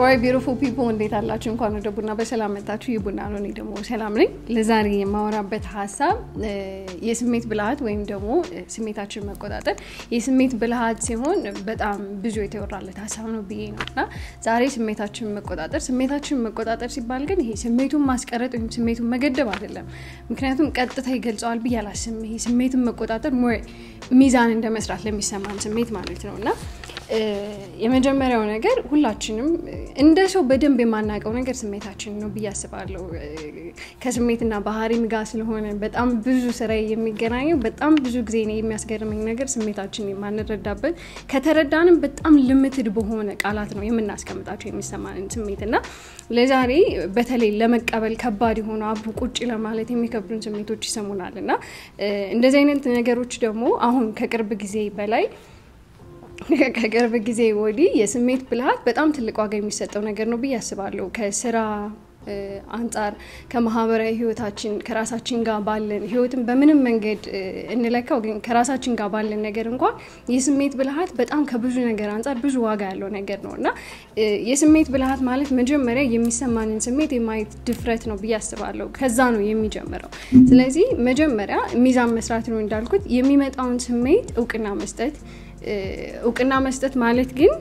ኦራይ ቢዩቲፉል ፒፕል እንዴት አላችሁ? እንኳን ወደ ቡና በሰላም መጣችሁ። ይህ ቡና ነው። እኔ ደግሞ ሰላም ነኝ። ለዛሬ የማወራበት ሀሳብ የስሜት ብልሃት ወይም ደግሞ ስሜታችን መቆጣጠር የስሜት ብልሃት ሲሆን በጣም ብዙ የተወራለት ሀሳብ ነው ብዬ ነው እና ዛሬ ስሜታችን መቆጣጠር ስሜታችን መቆጣጠር ሲባል ግን ይሄ ስሜቱን ማስቀረጥ ወይም ስሜቱን መገደብ አይደለም። ምክንያቱም ቀጥታ ይገልጸዋል ብዬ አላስብም። ይሄ ስሜትን መቆጣጠር ሞር ሚዛን እንደ መስራት ለሚሰማን ስሜት ማለት ነው እና የመጀመሪያው ነገር ሁላችንም እንደ ሰው በደንብ የማናውቀው ነገር ስሜታችን ነው ብዬ አስባለሁ። ከስሜትና ባህሪም ጋር ስለሆነ በጣም ብዙ ስራ የሚገናኘው በጣም ብዙ ጊዜ የሚያስገርመኝ ነገር ስሜታችን የማንረዳበት ከተረዳንም በጣም ልምትድ በሆነ ቃላት ነው የምናስቀምጣቸው የሚሰማንን ስሜት እና ለዛሬ በተለይ ለመቀበል ከባድ የሆኑ አብሮ ቁጭ ለማለት የሚከብዱን ስሜቶች ይሰሙናል እና እንደዚህ አይነት ነገሮች ደግሞ አሁን ከቅርብ ጊዜ በላይ ከቅርብ ጊዜ ወዲህ የስሜት ብልሃት በጣም ትልቅ ዋጋ የሚሰጠው ነገር ነው ብዬ አስባለሁ። ከስራ አንጻር ከማህበራዊ ህይወታችን ከራሳችን ጋር ባለን ህይወትን በምንም መንገድ እንለካው፣ ግን ከራሳችን ጋር ባለን ነገር እንኳን የስሜት ብልሃት በጣም ከብዙ ነገር አንጻር ብዙ ዋጋ ያለው ነገር ነው እና የስሜት ብልሃት ማለት መጀመሪያ የሚሰማንን ስሜት የማየት ድፍረት ነው ብዬ አስባለሁ። ከዛ ነው የሚጀምረው። ስለዚህ መጀመሪያ ሚዛን መስራት ነው እንዳልኩት የሚመጣውን ስሜት እውቅና መስጠት እውቅና መስጠት ማለት ግን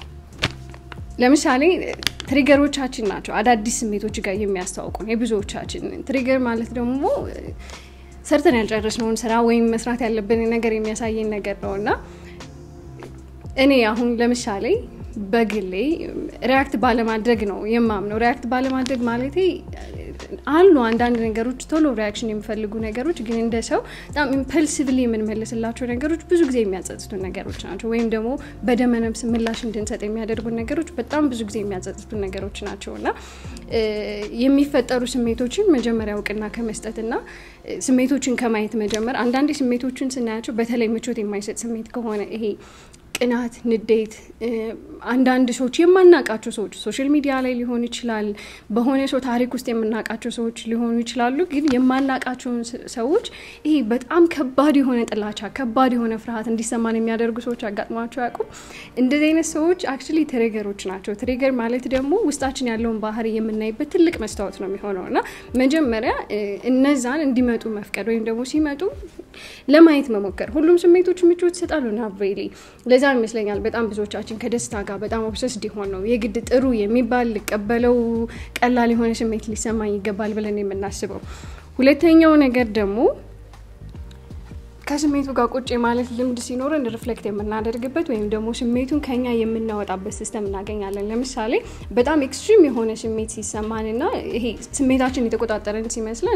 ለምሳሌ ትሪገሮቻችን ናቸው አዳዲስ ስሜቶች ጋር የሚያስተዋውቁን የብዙዎቻችን። ትሪገር ማለት ደግሞ ሰርተን ያልጨረስነውን ስራ ወይም መስራት ያለብን ነገር የሚያሳየን ነገር ነው እና እኔ አሁን ለምሳሌ በግሌ ሪያክት ባለማድረግ ነው የማምነው። ሪያክት ባለማድረግ ማለቴ አሉ አንዳንድ ነገሮች ቶሎ ሪያክሽን የሚፈልጉ ነገሮች፣ ግን እንደ ሰው በጣም ኢምፐልሲቭሊ የምንመልስላቸው ነገሮች ብዙ ጊዜ የሚያጸጽቱ ነገሮች ናቸው። ወይም ደግሞ በደመነፍስ ምላሽ እንድንሰጥ የሚያደርጉ ነገሮች በጣም ብዙ ጊዜ የሚያጸጽቱ ነገሮች ናቸው እና የሚፈጠሩ ስሜቶችን መጀመሪያ እውቅና ከመስጠትና ስሜቶችን ከማየት መጀመር። አንዳንድ ስሜቶችን ስናያቸው በተለይ ምቾት የማይሰጥ ስሜት ከሆነ ይሄ ቅናት፣ ንዴት፣ አንዳንድ ሰዎች የማናቃቸው ሰዎች ሶሻል ሚዲያ ላይ ሊሆን ይችላል፣ በሆነ ሰው ታሪክ ውስጥ የምናውቃቸው ሰዎች ሊሆኑ ይችላሉ። ግን የማናቃቸውን ሰዎች ይሄ በጣም ከባድ የሆነ ጥላቻ፣ ከባድ የሆነ ፍርሃት እንዲሰማን የሚያደርጉ ሰዎች አጋጥሟቸው ያውቁ? እንደዚህ አይነት ሰዎች አክቹዋሊ ትሪገሮች ናቸው። ትሪገር ማለት ደግሞ ውስጣችን ያለውን ባህሪ የምናይበት ትልቅ መስታወት ነው የሚሆነው እና መጀመሪያ እነዛን እንዲመጡ መፍቀድ ወይም ደግሞ ሲመጡ ለማየት መሞከር። ሁሉም ስሜቶች ምቾት ይሰጣሉ ና ሬሊ ለዛ ይመስለኛል በጣም ብዙዎቻችን ከደስታ ጋር በጣም ኦብሰስድ ሆን ነው የግድ ጥሩ የሚባል ልቀበለው ቀላል የሆነ ስሜት ሊሰማኝ ይገባል ብለን የምናስበው። ሁለተኛው ነገር ደግሞ ከስሜቱ ጋር ቁጭ ማለት ልምድ ሲኖረን ሪፍሌክት የምናደርግበት ወይም ደግሞ ስሜቱን ከኛ የምናወጣበት ሲስተም እናገኛለን። ለምሳሌ በጣም ኤክስትሪም የሆነ ስሜት ሲሰማን እና ይሄ ስሜታችን የተቆጣጠረን ሲመስለን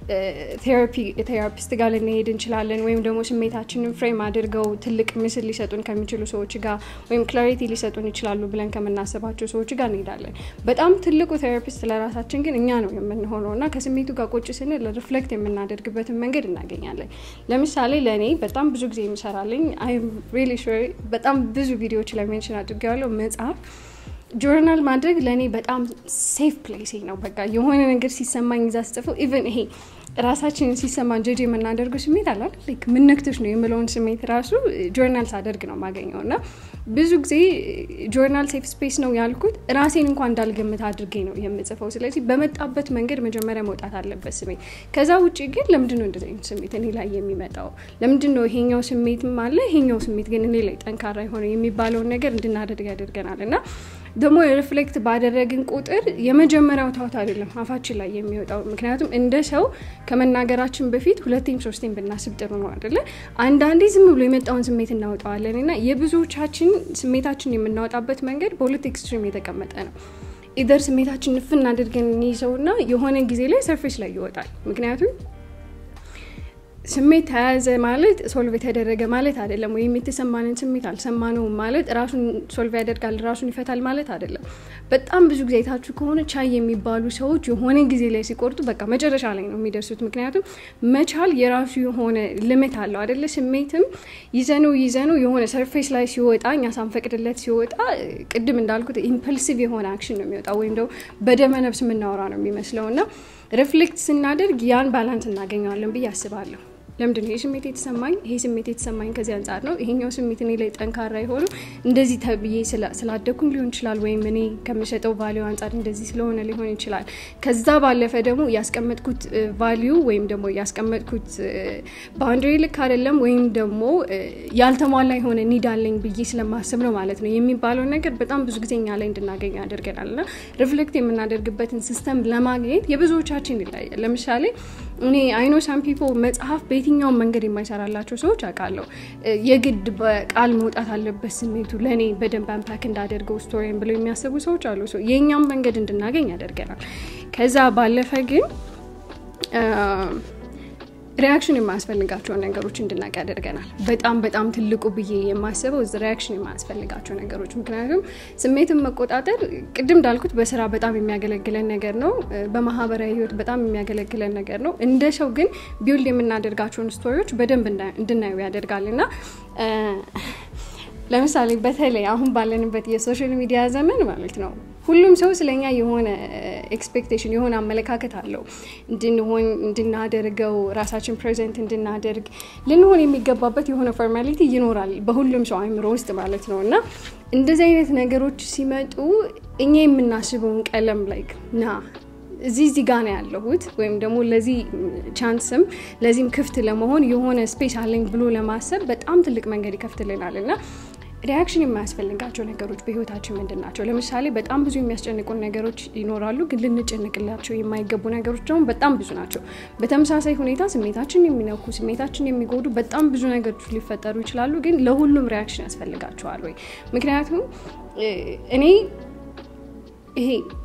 ቴራፒስት ጋር ልንሄድ እንችላለን። ወይም ደግሞ ስሜታችንን ፍሬም አድርገው ትልቅ ምስል ሊሰጡን ከሚችሉ ሰዎች ጋር ወይም ክላሪቲ ሊሰጡን ይችላሉ ብለን ከምናስባቸው ሰዎች ጋር እንሄዳለን። በጣም ትልቁ ቴራፒስት ለራሳችን ግን እኛ ነው የምንሆነው እና ከስሜቱ ጋር ቁጭ ስንል ሪፍሌክት የምናደርግበትን መንገድ እናገኛለን። ለምሳሌ ለእኔ በጣም ብዙ ጊዜ የሚሰራልኝ ሪሊ ሹር በጣም ብዙ ቪዲዮዎች ላይ ሜንሽን አድርጌዋለሁ መጽሐፍ ጆርናል ማድረግ ለእኔ በጣም ሴፍ ፕሌስ ነው። በቃ የሆነ ነገር ሲሰማኝ እዛ ስጽፈው ኢቨን ይሄ ራሳችንን ሲሰማን ጀጅ የምናደርገው ስሜት አለ ላይክ ምን ነክቶሽ ነው የምለውን ስሜት ራሱ ጆርናል ሳደርግ ነው ማገኘው እና ብዙ ጊዜ ጆርናል ሴፍ ስፔስ ነው ያልኩት ራሴን እንኳን እንዳልገምት አድርጌ ነው የምጽፈው። ስለዚህ በመጣበት መንገድ መጀመሪያ መውጣት አለበት ስሜት። ከዛ ውጭ ግን ለምንድን ነው እንደዚህ አይነት ስሜት እኔ ላይ የሚመጣው? ለምንድን ነው ይሄኛው ስሜትም አለ ይሄኛው ስሜት ግን እኔ ላይ ጠንካራ የሆነ የሚባለውን ነገር እንድናደርግ ያደርገናል እና ደግሞ ሪፍሌክት ባደረግን ቁጥር የመጀመሪያው ታውት አይደለም አፋችን ላይ የሚወጣው። ምክንያቱም እንደ ሰው ከመናገራችን በፊት ሁለቴም ሶስቴም ብናስብ ጥሩ ነው አይደለ? አንዳንዴ ዝም ብሎ የመጣውን ስሜት እናወጣዋለን እና የብዙዎቻችን ስሜታችን የምናወጣበት መንገድ በሁለት ኤክስትሪም የተቀመጠ ነው። ኢደር ስሜታችን ንፍን አድርገን እንይዘውና የሆነ ጊዜ ላይ ሰርፌስ ላይ ይወጣል። ምክንያቱም ስሜት ተያዘ ማለት ሶልቭ የተደረገ ማለት አይደለም። ወይም የተሰማንን ስሜት አልሰማነውም ማለት ራሱን ሶልቭ ያደርጋል ራሱን ይፈታል ማለት አይደለም። በጣም ብዙ ጊዜ አይታችሁ ከሆነ ቻይ የሚባሉ ሰዎች የሆነ ጊዜ ላይ ሲቆርጡ በቃ መጨረሻ ላይ ነው የሚደርሱት። ምክንያቱም መቻል የራሱ የሆነ ልምት አለው አደለ? ስሜትም ይዘነው ይዘነው የሆነ ሰርፌስ ላይ ሲወጣ እኛ ሳንፈቅድለት ሲወጣ ቅድም እንዳልኩት ኢምፐልሲቭ የሆነ አክሽን ነው የሚወጣው ወይም ደግሞ በደመ ነፍስ የምናወራ ነው የሚመስለው እና ሪፍሌክት ስናደርግ ያን ባላንስ እናገኘዋለን ብዬ አስባለሁ። ለምንድን ነው ይህ ስሜት የተሰማኝ? ይሄ ስሜት የተሰማኝ ከዚህ አንጻር ነው። ይሄኛው ስሜት እኔ ላይ ጠንካራ የሆኑ እንደዚህ ተብዬ ስላደኩኝ ሊሆን ይችላል፣ ወይም እኔ ከምሸጠው ቫሊዩ አንጻር እንደዚህ ስለሆነ ሊሆን ይችላል። ከዛ ባለፈ ደግሞ ያስቀመጥኩት ቫሊዩ ወይም ደግሞ ያስቀመጥኩት ባውንደሪ ልክ አይደለም፣ ወይም ደግሞ ያልተሟላ የሆነ ኒድ አለኝ ብዬ ስለማስብ ነው ማለት ነው የሚባለው ነገር በጣም ብዙ ጊዜ እኛ ላይ እንድናገኝ ያደርገናል። እና ሪፍሌክት የምናደርግበትን ሲስተም ለማግኘት የብዙዎቻችን ይለያል። ለምሳሌ እኔ አይኖ ሳም ፒፖ መጽሐፍ በየትኛውም መንገድ የማይሰራላቸው ሰዎች አውቃለሁ። የግድ በቃል መውጣት አለበት ስሜቱ ለእኔ በደንብ አንፓክ እንዳደርገው ስቶሪን ብለው የሚያስቡ ሰዎች አሉ። የእኛም መንገድ እንድናገኝ ያደርገናል። ከዛ ባለፈ ግን ሪያክሽን የማያስፈልጋቸውን ነገሮች እንድናቅ ያደርገናል። በጣም በጣም ትልቁ ብዬ የማስበው ሪያክሽን የማያስፈልጋቸው ነገሮች። ምክንያቱም ስሜትን መቆጣጠር ቅድም እንዳልኩት በስራ በጣም የሚያገለግለን ነገር ነው። በማህበራዊ ህይወት በጣም የሚያገለግለን ነገር ነው። እንደ ሰው ግን ቢውልድ የምናደርጋቸውን ስቶሪዎች በደንብ እንድናየው ያደርጋል እና ለምሳሌ በተለይ አሁን ባለንበት የሶሻል ሚዲያ ዘመን ማለት ነው ሁሉም ሰው ስለኛ የሆነ ኤክስፔክቴሽን የሆነ አመለካከት አለው። እንድንሆን እንድናደርገው ራሳችን ፕሬዘንት እንድናደርግ ልንሆን የሚገባበት የሆነ ፎርማሊቲ ይኖራል በሁሉም ሰው አይምሮ ውስጥ ማለት ነው እና እንደዚህ አይነት ነገሮች ሲመጡ እኛ የምናስበውን ቀለም ላይክ ና እዚህ እዚህ ጋ ነው ያለሁት ወይም ደግሞ ለዚህ ቻንስም ለዚህም ክፍት ለመሆን የሆነ ስፔስ አለኝ ብሎ ለማሰብ በጣም ትልቅ መንገድ ይከፍትልናል እና ሪያክሽን የማያስፈልጋቸው ነገሮች በህይወታችን ምንድን ናቸው? ለምሳሌ በጣም ብዙ የሚያስጨንቁን ነገሮች ይኖራሉ፣ ግን ልንጨንቅላቸው የማይገቡ ነገሮች ደግሞ በጣም ብዙ ናቸው። በተመሳሳይ ሁኔታ ስሜታችን የሚነኩ ስሜታችን የሚጎዱ በጣም ብዙ ነገሮች ሊፈጠሩ ይችላሉ፣ ግን ለሁሉም ሪያክሽን ያስፈልጋቸዋል ወይ? ምክንያቱም እኔ ይሄ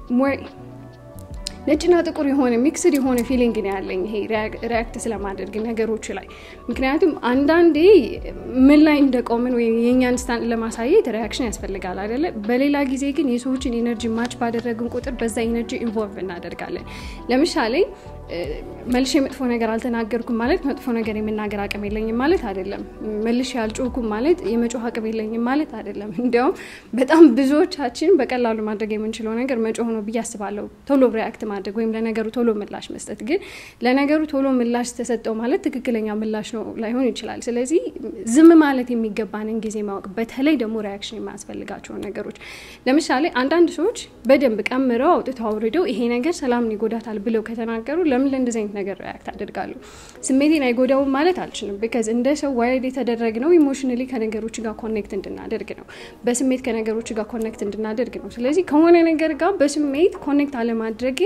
ነጭና ጥቁር የሆነ ሚክስድ የሆነ ፊሊንግ ነው ያለኝ ይሄ ሪያክት ስለማደርግ ነገሮች ላይ ምክንያቱም አንዳንዴ ምን ላይ እንደቆምን ወይም የእኛን ስታንድ ለማሳየት ሪያክሽን ያስፈልጋል አይደለ በሌላ ጊዜ ግን የሰዎችን ኤነርጂ ማች ባደረግን ቁጥር በዛ ኤነርጂ ኢንቮልቭ እናደርጋለን ለምሳሌ መልሼ መጥፎ ነገር አልተናገርኩም ማለት መጥፎ ነገር የመናገር አቅም የለኝም ማለት አይደለም መልሼ አልጮኩም ማለት የመጮህ አቅም የለኝም ማለት አይደለም እንዲያውም በጣም ብዙዎቻችን በቀላሉ ማድረግ የምንችለው ነገር መጮህ ነው ብዬ አስባለሁ ቶሎ ሪያክት ማድረግ ወይም ለነገሩ ቶሎ ምላሽ መስጠት ግን ለነገሩ ቶሎ ምላሽ ተሰጠው ማለት ትክክለኛ ምላሽ ነው ላይሆን ይችላል ስለዚህ ዝም ማለት የሚገባንን ጊዜ ማወቅ በተለይ ደግሞ ሪያክሽን የማያስፈልጋቸውን ነገሮች ለምሳሌ አንዳንድ ሰዎች በደንብ ቀምረው አውጥተው አውርደው ይሄ ነገር ሰላምን ይጎዳታል ብለው ከተናገሩ ለምን ለእንደዚህ አይነት ነገር ሪያክት አደርጋለሁ ስሜቴን አይጎዳውም ማለት አልችልም ቢካዝ እንደ ሰው ዋይድ የተደረግ ነው ኢሞሽናሊ ከነገሮች ጋር ኮኔክት እንድናደርግ ነው በስሜት ከነገሮች ጋር ኮኔክት እንድናደርግ ነው ስለዚህ ከሆነ ነገር ጋር በስሜት ኮኔክት አለማድረጌ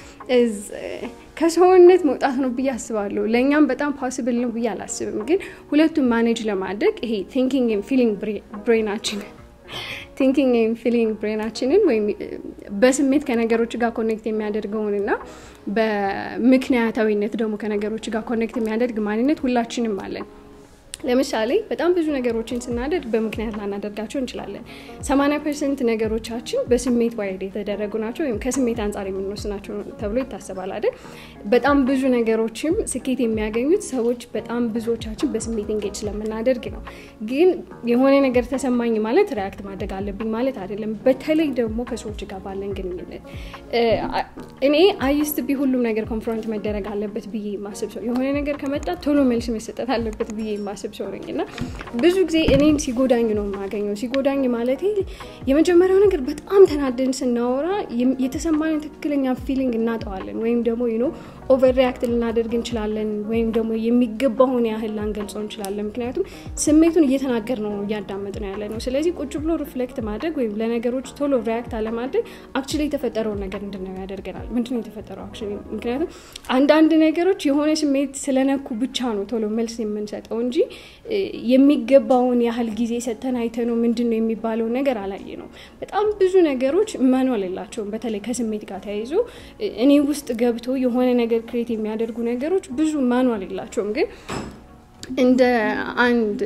ከሰውነት መውጣት ነው ብዬ አስባለሁ ለእኛም በጣም ፖስብል ነው ብዬ አላስብም ግን ሁለቱም ማኔጅ ለማድረግ ይሄ ቲንኪንግ ፊሊንግ ብሬናችን ቲንኪንግ ወይም ፊሊንግ ብሬናችንን ወይም በስሜት ከነገሮች ጋር ኮኔክት የሚያደርገውን እና በምክንያታዊነት ደግሞ ከነገሮች ጋር ኮኔክት የሚያደርግ ማንነት ሁላችንም አለን ለምሳሌ በጣም ብዙ ነገሮችን ስናደርግ በምክንያት ላናደርጋቸው እንችላለን ሰማኒያ ፐርሰንት ነገሮቻችን በስሜት ዋይድ የተደረጉ ናቸው ወይም ከስሜት አንጻር የምንወስናቸው ተብሎ ይታሰባል አይደል በጣም ብዙ ነገሮችም ስኬት የሚያገኙት ሰዎች በጣም ብዙዎቻችን በስሜት እንጌጅ ስለምናደርግ ነው ግን የሆነ ነገር ተሰማኝ ማለት ሪያክት ማድረግ አለብኝ ማለት አይደለም በተለይ ደግሞ ከሰዎች ጋር ባለን ግንኙነት እኔ አይስት ቢ ሁሉም ነገር ኮንፍሮንት መደረግ አለበት ብዬ ማስብ ሰው የሆነ ነገር ከመጣ ቶሎ መልስ መሰጠት አለበት ብዬ ማስብ ሰው ነኝ እና ብዙ ጊዜ እኔን ሲጎዳኝ ነው የማገኘው ሲጎዳኝ ማለት የመጀመሪያው ነገር በጣም ተናደን ስናወራ የተሰማንን ትክክለኛ ፊሊንግ እናጠዋለን ወይም ደግሞ ኖ ኦቨር ሪያክት ልናደርግ እንችላለን ወይም ደግሞ የሚገባውን ያህል ላንገልጸው እንችላለን ምክንያቱም ስሜቱን እየተናገር ነው እያዳመጥ ነው ያለ ነው ስለዚህ ቁጭ ብሎ ሪፍሌክት ማድረግ ወይም ለነገሮች ቶሎ ሪያክት አለማድረግ አክቹሊ የተፈጠረውን ነገር እንድናየው ያደርገናል ምንድነው የተፈጠረው አክቹሊ ምክንያቱም አንዳንድ ነገሮች የሆነ ስሜት ስለነኩ ብቻ ነው ቶሎ መልስ የምንሰጠው እንጂ የሚገባውን ያህል ጊዜ ሰተን አይተነው ምንድን ነው የሚባለው ነገር አላየ ነው በጣም ብዙ ነገሮች መኗል የላቸውም በተለይ ከስሜት ጋር ተያይዞ እኔ ውስጥ ገብቶ የሆነ ነገር ክሬት የሚያደርጉ ነገሮች ብዙ ማኗል የላቸውም ግን እንደ አንድ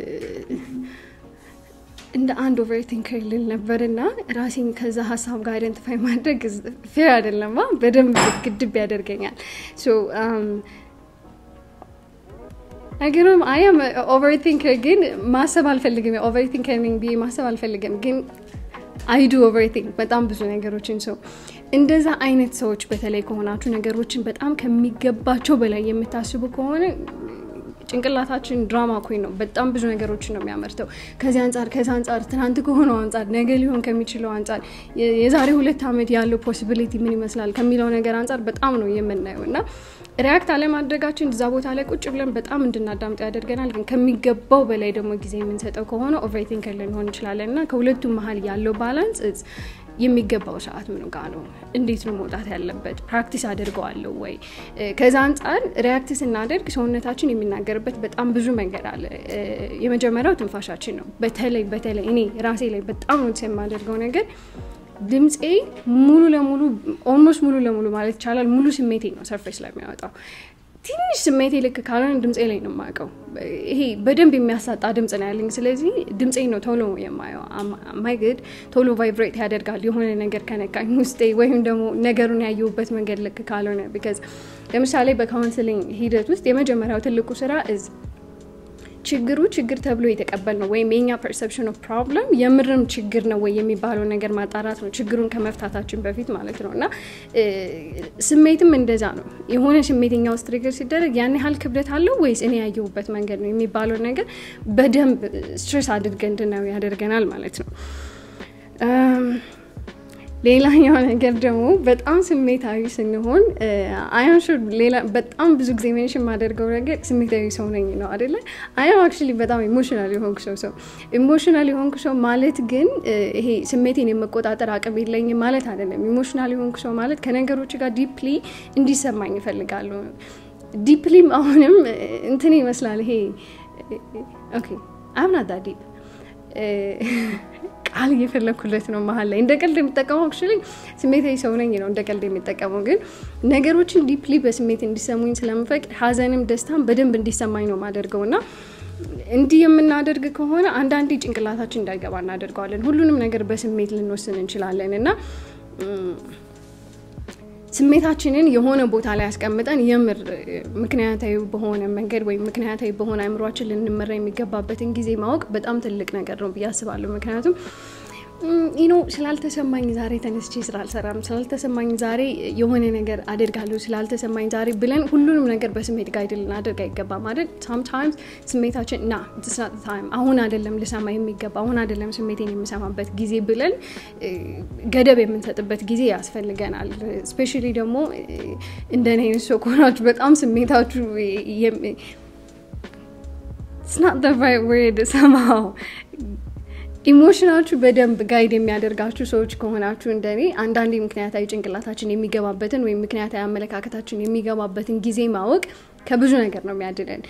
እንደ አንድ ኦቨርቲንከር ልል ነበር እና ራሴን ከዛ ሀሳብ ጋር አይደንቲፋይ ማድረግ ፌር አይደለማ በደንብ ግድብ ያደርገኛል ነገሩም አያም ኦቨርቲንከር ግን ማሰብ አልፈልግም ኦቨርቲንከር ነኝ ብዬ ማሰብ አልፈልግም ግን አይዱ ኦቨርቲንክ በጣም ብዙ ነገሮችን ሰው እንደዛ አይነት ሰዎች በተለይ ከሆናችሁ ነገሮችን በጣም ከሚገባቸው በላይ የምታስቡ ከሆነ ጭንቅላታችን ድራማ ኮይን ነው። በጣም ብዙ ነገሮችን ነው የሚያመርተው። ከዚህ አንጻር ከዚህ አንጻር ትናንት ከሆነው አንጻር ነገ ሊሆን ከሚችለው አንጻር የዛሬ ሁለት ዓመት ያለው ፖሲቢሊቲ ምን ይመስላል ከሚለው ነገር አንጻር በጣም ነው የምናየው እና ሪያክት አለማድረጋችን እዛ ቦታ ላይ ቁጭ ብለን በጣም እንድናዳምጠው ያደርገናል። ግን ከሚገባው በላይ ደግሞ ጊዜ የምንሰጠው ከሆነ ኦቨርቲንከር ልንሆን እንችላለን እና ከሁለቱም መሀል ያለው ባላንስ የሚገባው ሰዓት ምን ጋ ነው? እንዴት ነው መውጣት ያለበት? ፕራክቲስ አድርገዋለሁ ወይ? ከዛ አንጻር ሪያክት ስናደርግ ሰውነታችን የሚናገርበት በጣም ብዙ መንገድ አለ። የመጀመሪያው ትንፋሻችን ነው። በተለይ በተለይ እኔ ራሴ ላይ በጣም ነው የማደርገው ነገር ድምፄ ሙሉ ለሙሉ ኦልሞስት ሙሉ ለሙሉ ማለት ይቻላል ሙሉ ስሜቴ ነው ሰርፌስ ላይ የሚያወጣው። ትንሽ ስሜቴ ልክ ካልሆነ ድምፄ ላይ ነው የማውቀው። ይሄ በደንብ የሚያሳጣ ድምፅ ነው ያለኝ። ስለዚህ ድምፄ ነው ቶሎ የማየው። ማይግድ ቶሎ ቫይብሬት ያደርጋል የሆነ ነገር ከነካኝ ውስጤ ወይም ደግሞ ነገሩን ያየሁበት መንገድ ልክ ካልሆነ ቢካዝ ለምሳሌ በካውንስሊንግ ሂደት ውስጥ የመጀመሪያው ትልቁ ስራ እዝ ችግሩ ችግር ተብሎ የተቀበል ነው ወይም የኛ ፐርሰፕሽን ኦፍ ፕሮብለም የምርም ችግር ነው ወይ የሚባለው ነገር ማጣራት ነው፣ ችግሩን ከመፍታታችን በፊት ማለት ነው። እና ስሜትም እንደዛ ነው። የሆነ ስሜትኛ ውስጥ ትሪገር ሲደረግ ያን ያህል ክብደት አለው ወይስ እኔ ያየሁበት መንገድ ነው የሚባለው ነገር በደንብ ስትሬስ አድርገን እንድናየው ያደርገናል ማለት ነው። ሌላኛው ነገር ደግሞ በጣም ስሜታዊ ስንሆን አያም ሹር ሌላ በጣም ብዙ ጊዜ ሜንሽን የማደርገው ነገር ስሜታዊ ሰው ነኝ ነው አደለ? አያም አክቹዋሊ በጣም ኢሞሽናል የሆንኩ ሰው ሰው ኢሞሽናል የሆንኩ ሰው ማለት ግን ይሄ ስሜቴን የመቆጣጠር አቅም የለኝም ማለት አይደለም። ኢሞሽናል የሆንኩ ሰው ማለት ከነገሮች ጋር ዲፕሊ እንዲሰማኝ ይፈልጋሉ። ዲፕሊም አሁንም እንትን ይመስላል ይሄ ኦኬ አምናዳ ዲፕ ቃል እየፈለግኩለት ነው መሀል ላይ እንደ ቀልድ የሚጠቀመው አክቹዋሊ ስሜታዊ ሰው ነኝ ነው እንደ ቀልድ የሚጠቀመው ግን ነገሮችን ዲፕሊ በስሜት እንዲሰሙኝ ስለምፈቅድ ሀዘንም ደስታም በደንብ እንዲሰማኝ ነው ማደርገው እና እንዲህ የምናደርግ ከሆነ አንዳንዴ ጭንቅላታችን እንዳይገባ እናደርገዋለን ሁሉንም ነገር በስሜት ልንወስን እንችላለን እና ስሜታችንን የሆነ ቦታ ላይ ያስቀምጠን የምር ምክንያታዊ በሆነ መንገድ ወይም ምክንያታዊ በሆነ አእምሯችን ልንመራ የሚገባበትን ጊዜ ማወቅ በጣም ትልቅ ነገር ነው ብዬ አስባለሁ። ምክንያቱም ኢኖ ስላልተሰማኝ ዛሬ ተነስቼ ስራ አልሰራም፣ ስላልተሰማኝ ዛሬ የሆነ ነገር አደርጋለሁ፣ ስላልተሰማኝ ዛሬ ብለን ሁሉንም ነገር በስሜት ጋይድ ልናደርግ አይገባም። አይደል? ሳምታይምስ ስሜታችን ና ታይም አሁን አይደለም ልሰማ የሚገባ አሁን አይደለም ስሜቴን የምሰማበት ጊዜ ብለን ገደብ የምንሰጥበት ጊዜ ያስፈልገናል። ስፔሻሊ ደግሞ እንደኔ አይነት ሰው ከሆናችሁ በጣም ስሜታችሁ ስናት ወርድ ሰማው ኢሞሽናችሁ በደንብ ጋይድ የሚያደርጋችሁ ሰዎች ከሆናችሁ እንደኔ አንዳንዴ ምክንያታዊ ጭንቅላታችን የሚገባበትን ወይም ምክንያታዊ አመለካከታችን የሚገባበትን ጊዜ ማወቅ ከብዙ ነገር ነው የሚያድለን።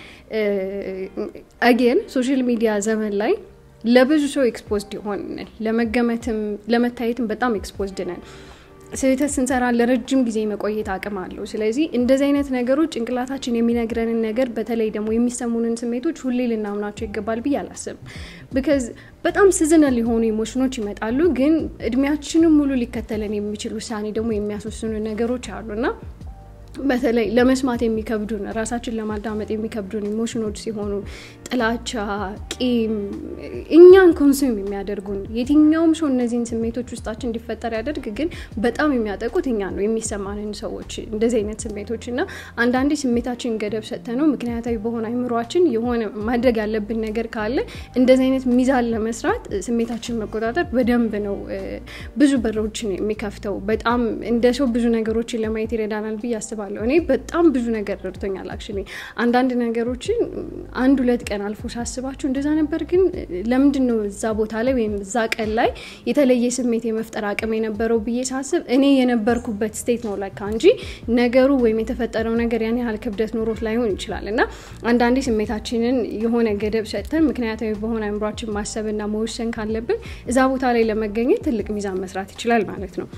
አጌን ሶሻል ሚዲያ ዘመን ላይ ለብዙ ሰው ኤክስፖዝድ ይሆን ለመገመትም ለመታየትም በጣም ኤክስፖዝድ ነን። ስህተት ስንሰራ ለረጅም ጊዜ መቆየት አቅም አለው። ስለዚህ እንደዚህ አይነት ነገሮች ጭንቅላታችን የሚነግረንን ነገር በተለይ ደግሞ የሚሰሙንን ስሜቶች ሁሌ ልናምናቸው ይገባል ብዬ አላስብም። ቢካዝ በጣም ሲዝናል የሆኑ ኢሞሽኖች ይመጣሉ፣ ግን እድሜያችንም ሙሉ ሊከተለን የሚችል ውሳኔ ደግሞ የሚያስወስኑ ነገሮች አሉና በተለይ ለመስማት የሚከብዱን ራሳችን ለማዳመጥ የሚከብዱን ኢሞሽኖች ሲሆኑ ጥላቻ፣ ቂም እኛን ኮንሱም የሚያደርጉን የትኛውም ሰው እነዚህን ስሜቶች ውስጣችን እንዲፈጠር ያደርግ፣ ግን በጣም የሚያጠቁት እኛ ነው የሚሰማንን ሰዎች እንደዚህ አይነት ስሜቶች እና አንዳንዴ ስሜታችን ገደብ ሰጥተ ነው ምክንያታዊ በሆነ አይምሯችን የሆነ ማድረግ ያለብን ነገር ካለ እንደዚህ አይነት ሚዛን ለመስራት ስሜታችን መቆጣጠር በደንብ ነው ብዙ በሮችን የሚከፍተው። በጣም እንደ ሰው ብዙ ነገሮችን ለማየት ይረዳናል ብዬ አስባለሁ። እኔ በጣም ብዙ ነገር ረድቶኛል። አክቹዋሊ አንዳንድ ነገሮችን አንድ ሁለት ቀን አልፎ ሳስባቸው እንደዛ ነበር፣ ግን ለምንድን ነው እዛ ቦታ ላይ ወይም እዛ ቀን ላይ የተለየ ስሜት የመፍጠር አቅም የነበረው ብዬ ሳስብ እኔ የነበርኩበት ስቴት ነው ለካ እንጂ ነገሩ ወይም የተፈጠረው ነገር ያን ያህል ክብደት ኖሮት ላይሆን ይችላል። እና አንዳንዴ ስሜታችንን የሆነ ገደብ ሰጥተን ምክንያታዊ በሆነ አእምሯችን ማሰብና መወሰን ካለብን እዛ ቦታ ላይ ለመገኘት ትልቅ ሚዛን መስራት ይችላል ማለት ነው።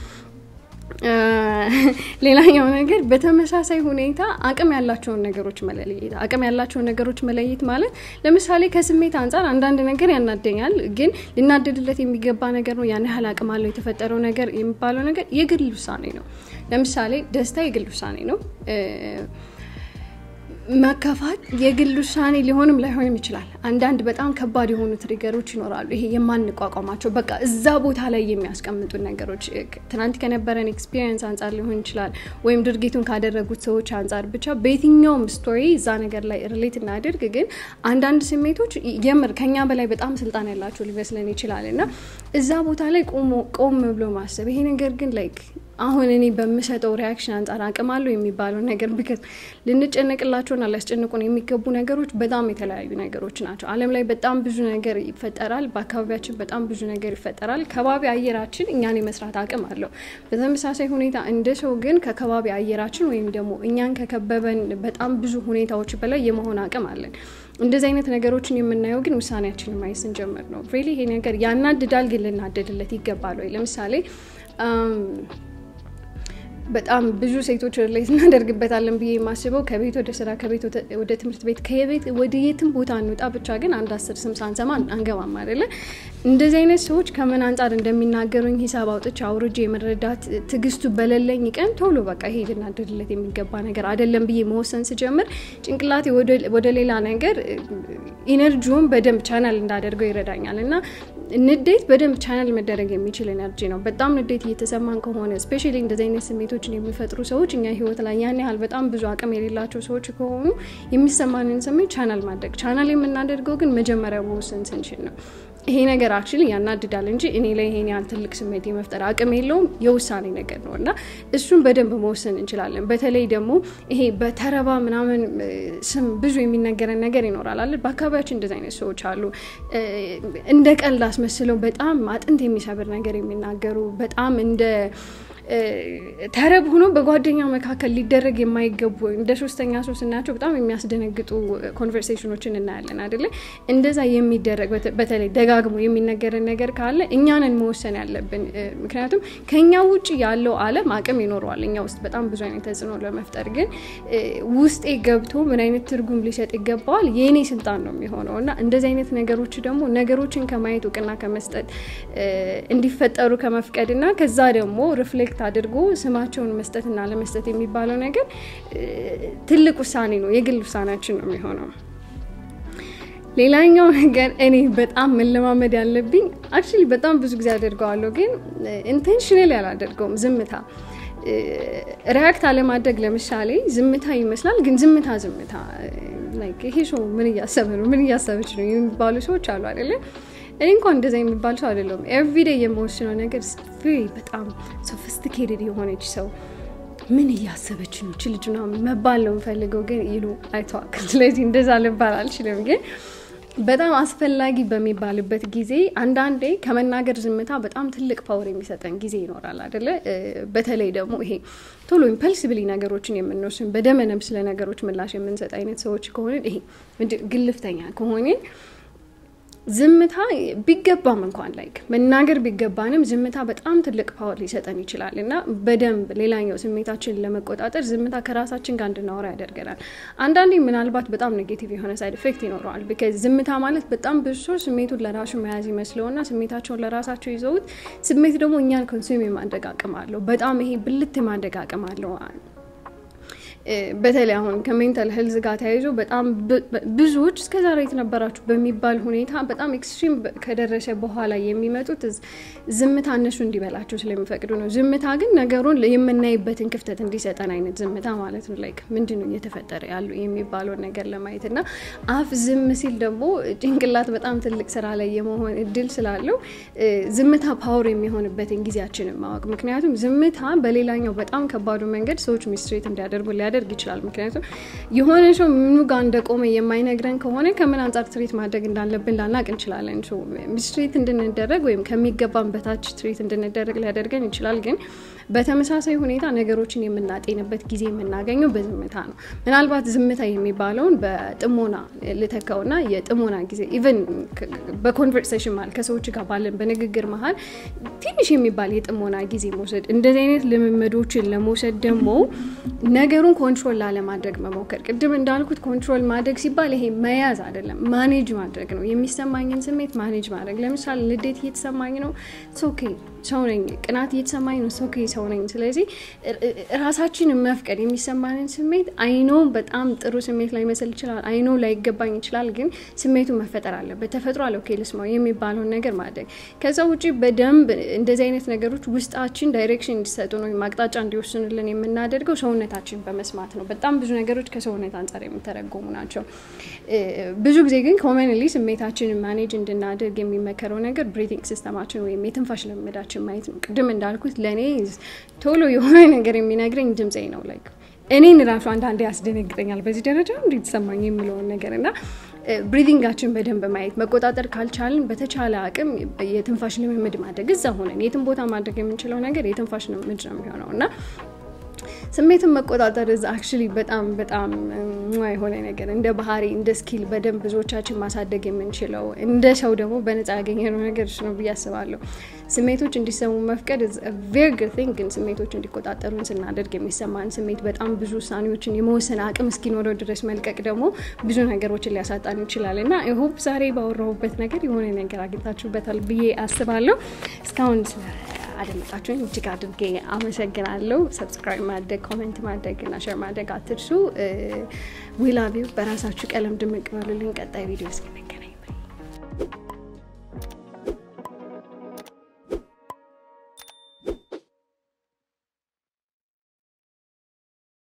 ሌላኛው ነገር በተመሳሳይ ሁኔታ አቅም ያላቸውን ነገሮች መለየት። አቅም ያላቸውን ነገሮች መለየት ማለት ለምሳሌ ከስሜት አንጻር አንዳንድ ነገር ያናደኛል፣ ግን ሊናደድለት የሚገባ ነገር ነው። ያን ያህል አቅም አለው የተፈጠረው ነገር የሚባለው ነገር የግል ውሳኔ ነው። ለምሳሌ ደስታ የግል ውሳኔ ነው። መከፋት የግል ውሳኔ ሊሆንም ላይሆንም ይችላል። አንዳንድ በጣም ከባድ የሆኑ ትሪገሮች ይኖራሉ። ይሄ የማንቋቋማቸው በቃ እዛ ቦታ ላይ የሚያስቀምጡ ነገሮች ትናንት ከነበረን ኤክስፒሪየንስ አንጻር ሊሆን ይችላል፣ ወይም ድርጊቱን ካደረጉት ሰዎች አንጻር ብቻ በየትኛውም ስቶሪ እዛ ነገር ላይ ሪሌት እናድርግ። ግን አንዳንድ ስሜቶች የምር ከኛ በላይ በጣም ስልጣን ያላቸው ሊመስለን ይችላል እና እዛ ቦታ ላይ ቆም ብሎ ማሰብ ይሄ ነገር ግን ላይክ አሁን እኔ በምሰጠው ሪያክሽን አንጻር አቅም አለው የሚባለው ነገር ብክት ልንጨነቅላቸውና ሊያስጨንቁን የሚገቡ ነገሮች በጣም የተለያዩ ነገሮች ናቸው። ዓለም ላይ በጣም ብዙ ነገር ይፈጠራል። በአካባቢያችን በጣም ብዙ ነገር ይፈጠራል። ከባቢ አየራችን እኛን የመስራት አቅም አለው። በተመሳሳይ ሁኔታ እንደ ሰው ግን ከከባቢ አየራችን ወይም ደግሞ እኛን ከከበበን በጣም ብዙ ሁኔታዎች በላይ የመሆን አቅም አለን። እንደዚህ አይነት ነገሮችን የምናየው ግን ውሳኔያችንን ማየት ስንጀምር ነው። ሪሊ ይሄ ነገር ያናድዳል፣ ግን ልናደድለት ይገባል ወይ? ለምሳሌ በጣም ብዙ ሴቶች ሪሌት እናደርግበታለን ብዬ የማስበው ከቤት ወደ ስራ፣ ከቤት ወደ ትምህርት ቤት፣ ከቤት ወደ የትም ቦታ እንውጣ ብቻ ግን አንድ አስር ስም ሳንሰማ አንገባም አይደለ? እንደዚህ አይነት ሰዎች ከምን አንጻር እንደሚናገሩኝ ሂሳብ አውጥቼ አውርጄ የመረዳት ትግስቱ በሌለኝ ቀን ቶሎ በቃ ይሄ ልናደድለት የሚገባ ነገር አይደለም ብዬ መወሰን ስጀምር ጭንቅላቴ ወደ ሌላ ነገር ኢነርጂውን በደንብ ቻናል እንዳደርገው ይረዳኛል እና ንዴት በደንብ ቻናል መደረግ የሚችል ኤነርጂ ነው። በጣም ንዴት እየተሰማን ከሆነ ስፔሻሊ እንደዚህ አይነት ስሜቶችን የሚፈጥሩ ሰዎች እኛ ህይወት ላይ ያን ያህል በጣም ብዙ አቅም የሌላቸው ሰዎች ከሆኑ የሚሰማንን ስሜት ቻናል ማድረግ ቻናል የምናደርገው ግን መጀመሪያ መወሰን ስንችል ነው። ይሄ ነገር አክቹዋሊ ያናድዳል እንጂ እኔ ላይ ይሄን ያህል ትልቅ ስሜት የመፍጠር አቅም የለውም። የውሳኔ ነገር ነው እና እሱን በደንብ መወሰን እንችላለን። በተለይ ደግሞ ይሄ በተረባ ምናምን ስም ብዙ የሚነገረን ነገር ይኖራል አለ። በአካባቢያችን እንደዚህ አይነት ሰዎች አሉ። እንደ ቀልድ አስመስለው በጣም አጥንት የሚሰብር ነገር የሚናገሩ በጣም እንደ ተረብ ሆኖ በጓደኛ መካከል ሊደረግ የማይገቡ እንደ ሶስተኛ ሰው ስናያቸው በጣም የሚያስደነግጡ ኮንቨርሴሽኖችን እናያለን አይደለ? እንደዛ የሚደረግ በተለይ ደጋግሞ የሚነገርን ነገር ካለ እኛንን መወሰን ያለብን። ምክንያቱም ከኛ ውጭ ያለው ዓለም አቅም ይኖረዋል እኛ ውስጥ በጣም ብዙ አይነት ተጽዕኖ ለመፍጠር ግን ውስጤ ገብቶ ምን አይነት ትርጉም ሊሰጥ ይገባዋል የእኔ ስልጣን ነው የሚሆነው እና እንደዚህ አይነት ነገሮች ደግሞ ነገሮችን ከማየት እውቅና ከመስጠት እንዲፈጠሩ ከመፍቀድ እና ከዛ ደግሞ ሪፍሌክት አድርጎ ስማቸውን መስጠትና ለመስጠት የሚባለው ነገር ትልቅ ውሳኔ ነው። የግል ውሳኔያችን ነው የሚሆነው። ሌላኛው ነገር እኔ በጣም መለማመድ ያለብኝ አክቹዋሊ በጣም ብዙ ጊዜ አደርገዋለሁ፣ ግን ኢንቴንሽናል ያላደርገውም ዝምታ ሪያክት አለማድረግ። ለምሳሌ ዝምታ ይመስላል፣ ግን ዝምታ ዝምታ ይሄ ሰው ምን እያሰበ ነው፣ ምን እያሰበች ነው የሚባሉ ሰዎች አሉ አይደለም። እኔ እንኳን እንደዛ የሚባል ሰው አይደለሁም። ኤቭሪዴይ የምወስነው ነገር በጣም ሶፊስቲኬትድ የሆነች ሰው ምን እያሰበች ነው ች ልጅ መባል ነው የምፈልገው፣ ግን ይሉ አይተዋል። ስለዚህ እንደዛ ልባል አልችልም ግን በጣም አስፈላጊ በሚባልበት ጊዜ አንዳንዴ ከመናገር ዝምታ በጣም ትልቅ ፓወር የሚሰጠን ጊዜ ይኖራል አይደለ? በተለይ ደግሞ ይሄ ቶሎ ኢምፐልሲብሊ ነገሮችን የምንወስን በደመነብ ስለ ነገሮች ምላሽ የምንሰጥ አይነት ሰዎች ከሆንን ይሄ ግልፍተኛ ከሆንን ዝምታ ቢገባም እንኳን ላይክ መናገር ቢገባንም ዝምታ በጣም ትልቅ ፓወር ሊሰጠን ይችላል እና በደንብ ሌላኛው ስሜታችንን ለመቆጣጠር ዝምታ ከራሳችን ጋር እንድናወራ ያደርገናል። አንዳንዴ ምናልባት በጣም ኔጌቲቭ የሆነ ሳይድ ኢፌክት ይኖረዋል። ቢካዝ ዝምታ ማለት በጣም ብዙ ሰው ስሜቱን ለራሱ መያዝ ይመስለውና ስሜታቸውን ለራሳቸው ይዘውት፣ ስሜት ደግሞ እኛን ኮንሱም የማድረግ አቅም አለው። በጣም ይሄ ብልት የማድረግ አቅም አለው። በተለይ አሁን ከሜንታል ሄልዝ ጋር ተያይዞ በጣም ብዙዎች እስከዛሬ የተነበራችሁ በሚባል ሁኔታ በጣም ኤክስትሪም ከደረሰ በኋላ የሚመጡት ዝምታ እነሱ እንዲበላቸው ስለሚፈቅዱ ነው። ዝምታ ግን ነገሩን የምናይበትን ክፍተት እንዲሰጠን አይነት ዝምታ ማለት ነው። ላይክ ምንድን ነው እየተፈጠረ ያሉ የሚባለውን ነገር ለማየት እና አፍ ዝም ሲል ደግሞ ጭንቅላት በጣም ትልቅ ስራ ላይ የመሆን እድል ስላለው ዝምታ ፓወር የሚሆንበትን ጊዜያችንን ማወቅ ምክንያቱም ዝምታ በሌላኛው በጣም ከባዱ መንገድ ሰዎች ሚስትሬት እንዲያደርጉ ሊያደርግ ይችላል። ምክንያቱም የሆነ ሰው ምኑ ጋር እንደቆመ የማይነግረን ከሆነ ከምን አንጻር ትሬት ማድረግ እንዳለብን ላናቅ እንችላለን። ሚስትሬት እንድንደረግ ወይም ከሚገባን በታች ትሬት እንድንደረግ ሊያደርገን ይችላል። ግን በተመሳሳይ ሁኔታ ነገሮችን የምናጤንበት ጊዜ የምናገኘው በዝምታ ነው። ምናልባት ዝምታ የሚባለውን በጥሞና ልተካውና የጥሞና ጊዜ ኢቨን በኮንቨርሴሽን መሀል ከሰዎች ጋር ባለን በንግግር መሀል ትንሽ የሚባል የጥሞና ጊዜ መውሰድ እንደዚህ አይነት ልምምዶችን ለመውሰድ ደግሞ ነገሩን ኮንትሮል ላለማድረግ መሞከር። ቅድም እንዳልኩት ኮንትሮል ማድረግ ሲባል ይሄ መያዝ አይደለም፣ ማኔጅ ማድረግ ነው። የሚሰማኝን ስሜት ማኔጅ ማድረግ። ለምሳሌ ንዴት እየተሰማኝ ነው፣ ኦኬ ሰው ነኝ፣ ቅናት እየተሰማኝ ነው፣ ሰው ሰው ነኝ። ስለዚህ ራሳችንን መፍቀድ የሚሰማንን ስሜት አይኖ በጣም ጥሩ ስሜት ላይ መስል ይችላል፣ አይኖ ላይገባኝ ይችላል፣ ግን ስሜቱ መፈጠር አለበት። ተፈጥሮ አለ ኦኬ ልስማው የሚባለውን ነገር ማድረግ። ከዛ ውጭ በደንብ እንደዚህ አይነት ነገሮች ውስጣችን ዳይሬክሽን እንዲሰጡ ነው አቅጣጫ እንዲወስኑልን የምናደርገው ሰውነታችን በመስማት ነው። በጣም ብዙ ነገሮች ከሰውነት አንጻር የሚተረጎሙ ናቸው። ብዙ ጊዜ ግን ኮመንሊ ስሜታችንን ማኔጅ እንድናደርግ የሚመከረው ነገር ብሪቲንግ ሲስተማችን ወይም የትንፋሽ ልምዳችን ማየት ነው። ቅድም እንዳልኩት ለእኔ ቶሎ የሆነ ነገር የሚነግረኝ ድምፄ ነው ላይክ እኔን ራሱ አንዳንዴ ያስደነግጠኛል። በዚህ ደረጃ እንዴት ተሰማኝ የሚለውን ነገር እና ብሪዲንጋችን በደንብ ማየት መቆጣጠር ካልቻልን በተቻለ አቅም የትንፋሽ ልምምድ ማድረግ እዛ ሆነን የትም ቦታ ማድረግ የምንችለው ነገር የትንፋሽ ልምምድ ነው የሚሆነው እና ስሜትን መቆጣጠር ዝ አክቹሊ በጣም በጣም የሆነ ነገር እንደ ባህሪ እንደ ስኪል በደንብ ብዙዎቻችን ማሳደግ የምንችለው እንደ ሰው ደግሞ በነፃ ያገኘነው ነገር እሱ ነው ብዬ አስባለሁ። ስሜቶች እንዲሰሙ መፍቀድ ቬሪ ጉድ ቲንግ፣ ግን ስሜቶች እንዲቆጣጠሩን ስናደርግ የሚሰማን ስሜት በጣም ብዙ ውሳኔዎችን የመወሰን አቅም እስኪኖረው ድረስ መልቀቅ ደግሞ ብዙ ነገሮችን ሊያሳጣን ይችላል እና ሆፕ ዛሬ ባወራሁበት ነገር የሆነ ነገር አግኝታችሁበታል ብዬ አስባለሁ። እስካሁን አደመጣችሁኝ እጅግ አድርጌ አመሰግናለሁ። ሰብስክራይብ ማድረግ፣ ኮሜንት ማድረግ እና ሸር ማድረግ አትርሱ። ዊላቪው በራሳችሁ ቀለም ድምቅ በሉልኝ። ቀጣይ ቪዲዮ እስክናይ